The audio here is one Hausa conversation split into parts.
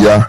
kungiya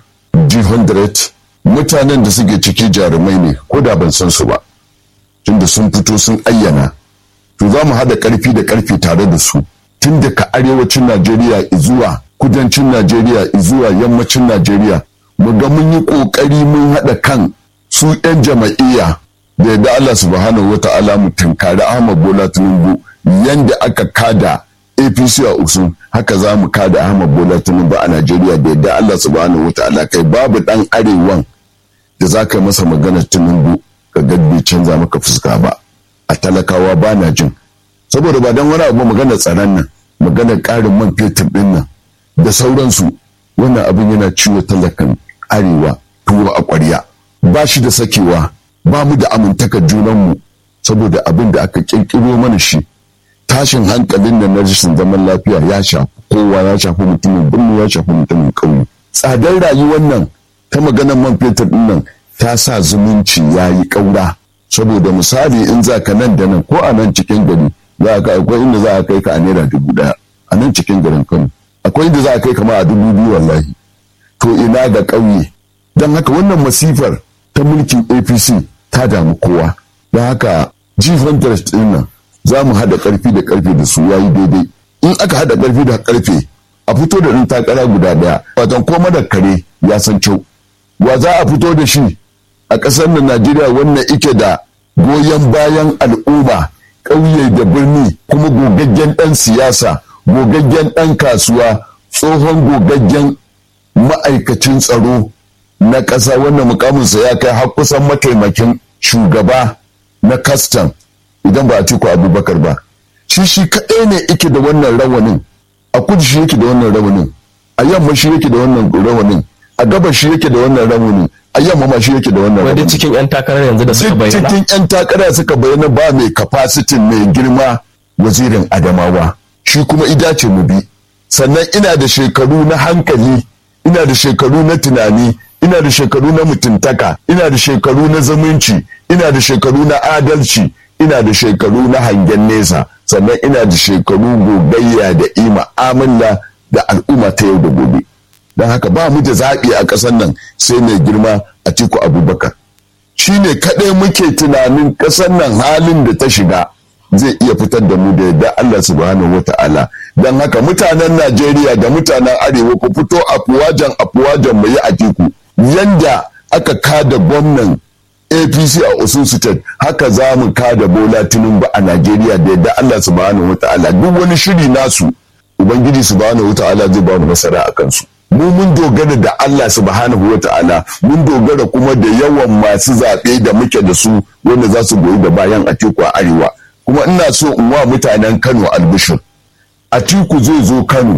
G100 mutanen da suke ciki jarumai ne ko da ban san su ba tunda sun fito sun ayyana to za mu haɗa ƙarfi da ƙarfi tare da su tun daga arewacin Najeriya zuwa kudancin Najeriya zuwa yammacin Najeriya mu ga mun yi ƙoƙari mun haɗa kan su 'yan jama'iyya da yadda Allah subhanahu wa ta'ala mu tunkari Ahmad Bola Tinubu yanda aka kada APC a Usun haka za mu kada Ahmad Bola Tinubu a Najeriya da yadda Allah subhanahu wa ta'ala kai babu ɗan arewan da za ka masa maganar Tinubu ka gaddi canza maka fuska ba a talakawa ba na jin saboda ba don wani abu maganar tsaron nan maganar ƙarin man fetur ɗin nan da sauransu wannan abin yana ciwo talakan arewa tuwo a ƙwarya ba shi da sakewa ba mu da amintaka junanmu saboda abin da aka ƙirƙiro mana shi tashin hankalin da na rashin zaman lafiya ya shafi kowa ya shafi mutumin birni ya shafi mutumin ƙauye tsadar rayuwar nan ta maganar man fetur ɗin nan ta sa zumunci ya yi ƙaura saboda misali in za ka nan da nan ko a nan cikin gari za ka akwai inda za a kai ka a naira dubu ɗaya a nan cikin garin kano akwai inda za a kai kama a dubu biyu wallahi to ina ga ƙauye don haka wannan masifar ta mulkin apc ta damu kowa don haka jifan interest ɗin nan za mu haɗa ƙarfi da ƙarfe da su yayi daidai in aka haɗa ƙarfi da ƙarfe a fito da ɗin takara guda ɗaya watan koma da kare ya san kyau wa za a fito da shi a ƙasar nan najeriya wannan ike da goyon bayan al'umma ƙauye da birni kuma gogaggen ɗan siyasa gogaggen ɗan kasuwa tsohon gogaggen ma'aikacin tsaro na ƙasa wannan mukaminsa ya kai har kusan mataimakin shugaba na kastam idan ba a tiku abubakar ba shi shi kaɗai ne ike da wannan rawanin a kudu shi yake da wannan rawanin a yamma shi yake da wannan rawanin a gabas shi yake da wannan rawanin a yamma ma shi yake da wannan wadda cikin 'yan takarar yanzu da suka bayyana cikin 'yan takarar suka bayyana ba mai kafasitin mai girma wazirin adamawa shi kuma ida ce mu bi sannan ina da shekaru na hankali ina da shekaru na tunani ina da shekaru na mutuntaka ina da shekaru na zumunci ina da shekaru na adalci ina da shekaru na hangen nesa sannan ina da shekaru gogayya da ima amilla da al'umma ta yau da gobe don haka ba mu da zaɓi a ƙasar nan sai mai girma a tiku abubakar shi ne kaɗai muke tunanin ƙasar nan halin da ta shiga zai iya fitar da mu da yadda Allah subhanahu wa ta'ala don haka mutanen Najeriya da mutanen Arewa ku fito afuwajen afuwajen mu yi a tiku yanda aka kada gwamnan APC a Osun State haka za mu kada Bola Tinubu a Najeriya da yadda Allah subhanahu wa ta'ala duk wani shiri nasu Ubangiji subhanahu wa ta'ala zai ba mu nasara a kansu. mu mun dogara da Allah subhanahu wa ta'ala mun dogara kuma da yawan masu zaɓe da muke da su wanda za su goyi da bayan Atiku a Arewa kuma ina so in wa mutanen Kano albishir Atiku zai zo Kano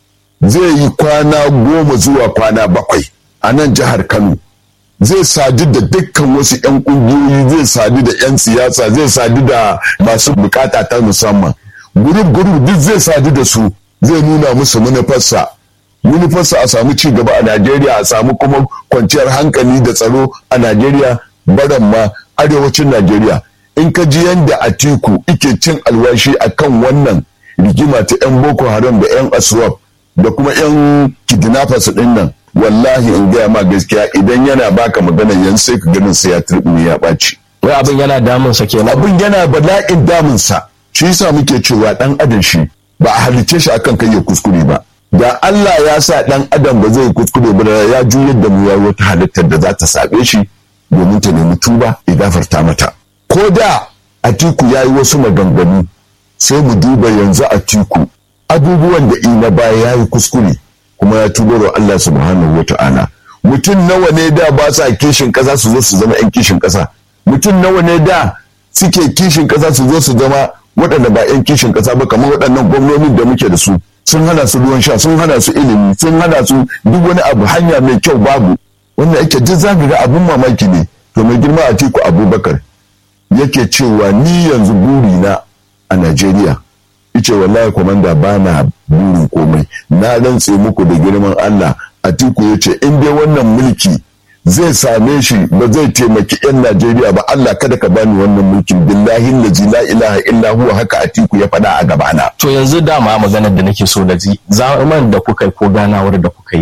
zai yi kwana goma zuwa kwana bakwai a nan jihar Kano zai sadu da dukkan wasu 'yan ƙungiyoyi zai sadu da 'yan siyasa zai sadu da masu bukata ta musamman gurub gurub duk zai sadu da su zai nuna musu manufarsa manufarsa a samu ci gaba a Najeriya a samu kuma kwanciyar hankali da tsaro a Najeriya baran ma arewacin Najeriya in ka ji yadda Atiku ike cin alwashi akan wannan rigima ta 'yan Boko Haram da 'yan Aswab da kuma 'yan kidnappers din nan wallahi in gaya ma gaskiya idan yana baka magana yan sai ka ganin sai ya turbi ya ɓaci. wai abin yana damunsa kenan Abin yana bala'in damunsa shi yasa muke cewa dan adam shi ba a halicce shi akan kai ya kuskure ba. da Allah ya sa ɗan adam ba zai kuskure ba ya juyar da mu ya wata halittar da za ta saɓe shi domin ta nemi tuba ya gafarta mata ko da atiku ya yi wasu maganganu sai mu duba yanzu atiku abubuwan da ina baya ya yi kuskure kuma ya tuba wa Allah subhanahu wa ta'ala mutum nawa ne da ba sa kishin ƙasa su zo su zama 'yan kishin ƙasa mutum nawa ne da suke kishin ƙasa su zo su zama waɗanda ba 'yan kishin ƙasa ba kamar waɗannan gwamnonin da muke da su sun hana su ruwan sha sun hana su ilimi sun hana su duk wani abu hanya mai kyau babu wannan yake duk zaka ga abin mamaki ne to mai girma a tiku abubakar yake cewa ni yanzu burina a najeriya ice wallahi komanda ba na burin komai na rantse muku da girman allah a tiku ya ce in dai wannan mulki zai same shi ba zai taimaki 'yan Najeriya ba Allah kada ka bani wannan mulkin billahi lazi la ilaha illa huwa haka Atiku ya faɗa a gabana. to yanzu dama maganar da nake so da ji zaman da kuka yi ko ganawar da kuka yi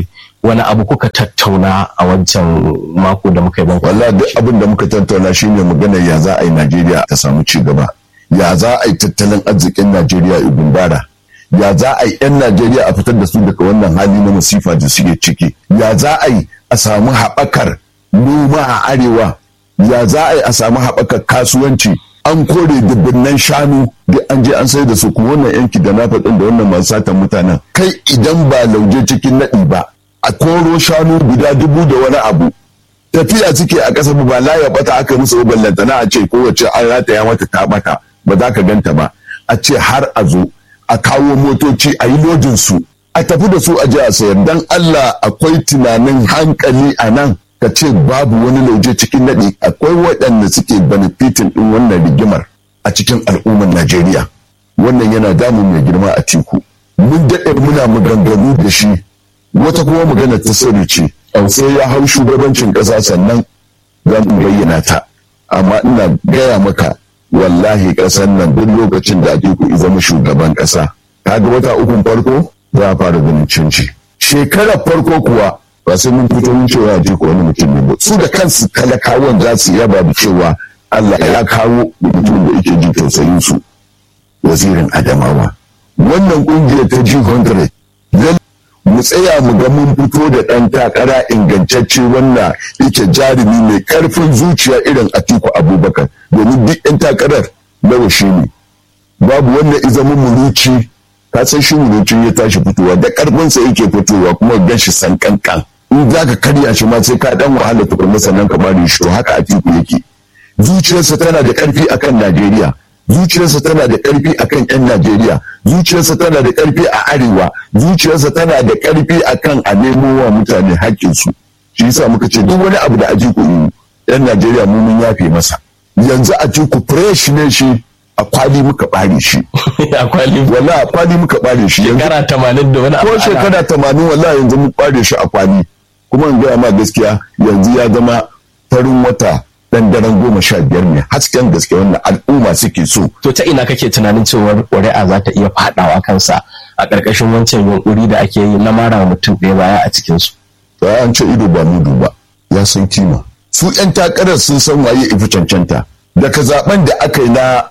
wani abu kuka tattauna a wancan mako da muka yi ban wallahi duk abin da muka tattauna shine magana ya za a yi Najeriya ta samu ci gaba ya za a yi tattalin arzikin Najeriya ya gumbara ya za a yi 'yan Najeriya a fitar da su daga wannan hali na masifa da suke ciki ya za a yi a samu haɓakar noma a arewa ya za a yi a samu haɓakar kasuwanci an kore dubunnan shanu da an je an sai da su kuma wannan yanki da na faɗin da wannan masu satan mutanen kai idan ba lauje cikin naɗi ba a koro shanu guda dubu da wani abu tafiya suke a ƙasa ba la bata aka musu ballantana a ce kowace an rataya mata ta bata ba za ka ganta ba a ce har a zo a kawo motoci a yi lodin su a tafi da su a je a sayar dan Allah akwai tunanin hankali a nan ka ce babu wani lauje cikin naɗi akwai waɗanda suke benefitin ɗin wannan rigimar a cikin al'ummar Najeriya wannan yana damun mai girma a teku mun daɗe muna maganganu da shi wata kuma magana ta sirri ce sai ya hau shugabancin ƙasa sannan za mu bayyana ta amma ina gaya maka wallahi ƙasar nan duk lokacin da ake ku zama shugaban ƙasa kaga wata ukun farko za a fara ganin canci shekarar farko kuwa ba sai mun fito mun cewa ji ko wani mutum ne ba su da kansu talakawan za su yaba da cewa Allah ya kawo mutum da yake ji tausayin su wazirin Adamawa wannan kungiyar ta G100 mu tsaya mu ga mun fito da ɗan takara ingantacce wanda yake jarumi mai ƙarfin zuciya irin Atiku Abubakar domin duk 'yan takarar nawa shi ne babu wanda izamin muruci ka san shi murucin ya tashi fitowa da ƙarfinsa yake fitowa kuma gan shi san kankan in za ka karya shi ma sai ka dan wahala tukunna sannan ka bari shi to haka Atiku yake zuciyarsa tana da ƙarfi akan Najeriya zuciyarsa tana da ƙarfi akan 'yan Najeriya zuciyarsa tana da ƙarfi a arewa zuciyarsa tana da ƙarfi akan a nemo wa mutane haƙƙinsu shi yasa muka ce duk wani abu da Atiku yi 'yan Najeriya mu mun yafe masa yanzu Atiku fresh ne shi a kwali muka bare shi a kwali wallahi a kwali muka bare shi yanzu shekara tamanin da wani abu ko ana- shekara tamanin wallahi yanzu mun bare shi a kwali kuma in gaya ma gaskiya yanzu ya zama farin wata dan daren goma sha biyar ne hasken gaske wanda al'umma suke so to ta ina kake tunanin cewar ƙuri'a za ta iya faɗawa kansa a ƙarƙashin wancan yunƙuri da ake yi na mara wa mutum ɗaya baya a cikinsu to an ce ido ba mudu ba ya san kima su yan takarar sun san waye ifi cancanta daga zaben da aka yi na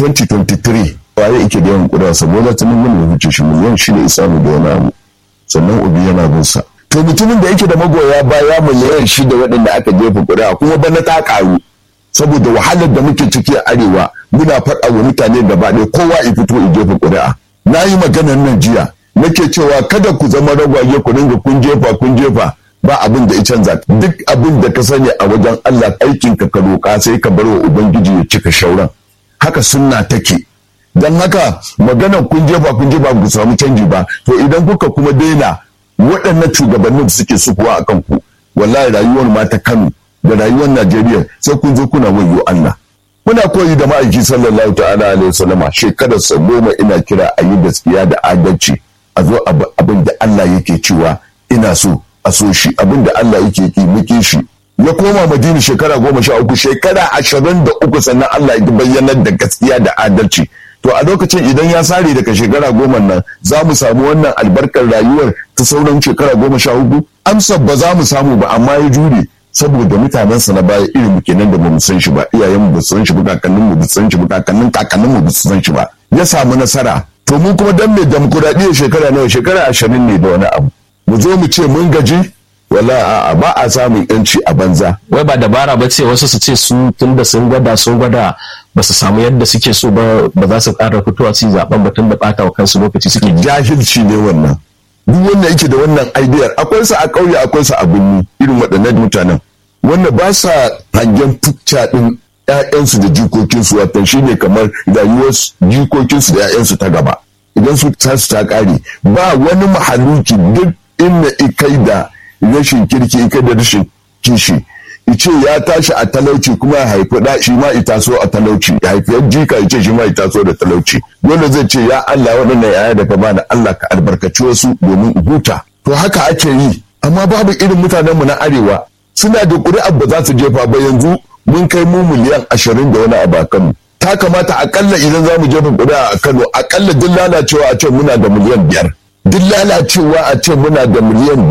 2023 waye yake da yawan ƙuri'a saboda ta nuna ya wuce shi miliyan shi ne isa mu da wani abu sannan obi yana bin sa to mutumin da yake da magoya baya miliyan shi da waɗanda aka jefa ƙuri'a kuma bana ta ƙaru saboda wahalar da muke ciki a arewa muna faɗa wa mutane gaba ɗaya kowa ya fito ya jefa ƙuri'a na yi maganar nan jiya nake cewa kada ku zama ragwaye ku dinga kun jefa kun jefa ba abin da ya canza duk abin da ka sani a wajen Allah aikin ka ka roƙa sai ka bar wa ubangiji ya cika shauran haka sunna take don haka maganar kun jefa kun jefa ku samu canji ba to idan kuka kuma daina waɗannan shugabannin da suke sukuwa a kanku wallahi rayuwar ma ta Kano da rayuwar Najeriya sai kun zo kuna wayo Allah muna koyi da ma'aiki sallallahu ta'ala alaihi wasallama shekarar sa goma ina kira a yi gaskiya da adalci a zo abu- abin da Allah yake cewa ina so a so shi abin da Allah yake ki muke shi ya koma madina shekara goma sha uku shekara ashirin da uku sannan Allah ya bayyanar da gaskiya da adalci to a lokacin idan ya sare daga shekara goma nan za mu samu wannan albarkar rayuwar ta sauran shekara goma sha uku amsar ba za mu samu ba amma ya jure saboda mutanensa na baya irin kenan da bamu san shi ba iyayenmu ba su san shi ba kakannin mu ba su san shi ba kakannin kakannin mu ba su san shi ba ya samu nasara to mu kuma dan mai demokuraɗiyya shekara nawa shekara ashirin ne da wani abu mu zo mu ce mun gaji wala a'a ba a samun yanci a banza wai ba dabara ba ce wasu su ce su tunda sun gwada sun gwada ba su samu yadda suke so ba ba za su ƙara fitowa su yi zaben ba tun da ɓata wa kansu lokaci suke jahilci ne wannan duk wanda yake da wannan idea akwai sa a ƙauye akwai sa a birni irin waɗannan mutanen wanda ba sa hangen fucca ɗin ƴaƴansu da jikokinsu wato shine kamar rayuwar jikokinsu da ƴaƴansu ta gaba idan su ta su ta ƙare ba wani mahaluki duk inda ikai da rashin kirki ikai da rashin kishi ice ya tashi a talauci kuma ya haifi da shi ma ita so a talauci ya haifi yan jika ice shi ma ita so da talauci dole zai ce ya Allah waɗannan yaya da ka bani Allah ka albarkaci wasu domin in huta to haka ake yi amma babu irin mutanen mu na arewa suna da ƙuri'ar ba za su jefa ba yanzu mun kai mu miliyan ashirin da wani abu a Kano ta kamata akalla idan za mu jefa ƙuri'a a Kano akalla duk lalacewa a ce muna da miliyan biyar duk lalacewa a ce muna da miliyan